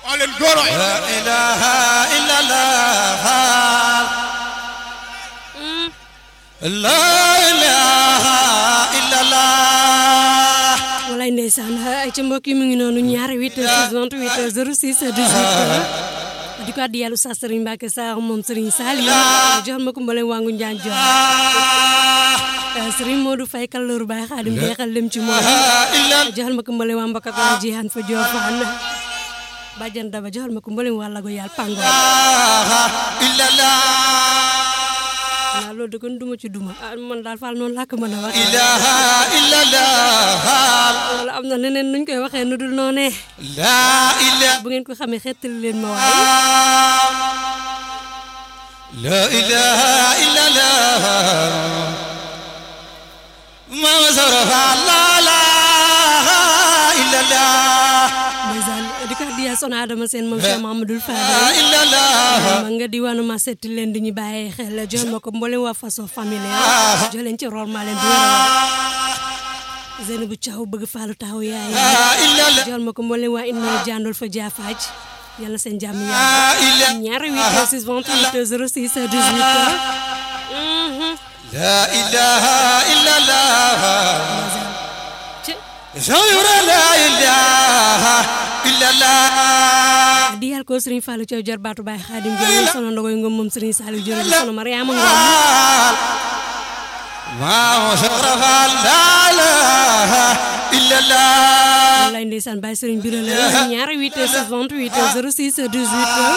oo leen góoro la ilaha illallah la ilaha illallah walaay ndeysaan ay ca mbokk yi mu ngi noonu ñaari 8 28 06 18 di ko addi yàlla sa Serigne Mbacke Sarr moom Serigne Saliou joxal ma ko mbaleen wangu njaan jox Serigne Modou Faye kallooru Baye Khadim jeexal lem ci moom joxal ma ko mbaleen waa Mbaka ko jihan fa Diofane bàjjan daba joxal ma ko mbaleen waa Lago yàlla pango illallah waaw loolu de kon duma ci duma ah man daal faal noonu laa ko mën a wax ilaha illallah wala am na neneen nuñ koy waxee nu dul noonee la ilaha bu ngeen ko xamee xettali leen ma waaye la ilaha illallah mama sarafa la ilaha illallah ndeysaan di ko addiya son Adama seen moom Cheikh Mamadou la Fadal illallah ma nga diwaanu ma setti leen di ñu bàyyee xel jox ma ko mboolem waa façon familiale jox leen ci rol maa leen di wér Zeynabou Thiaw bëgg faalu taxaw yaay la illallah jox ma ko mboolem waa inna jàndul fa jaafaaj yàlla seen jàmm la yàlla ilaha ñaari 8 6 28 06 18 la ilaha illallah ci Zawra la ilaha illallah di yàlla ko Serigne Fallou Thiaw jarbaatu Baye Khadim Gueye sono ndogoy ngom moom Serigne Saliou jërëjëf sono Mariama Ngom mama sarafa la ilaha illallah wallaay ndeysaan Baye Serigne Birame ñaari 8 6 28 06 18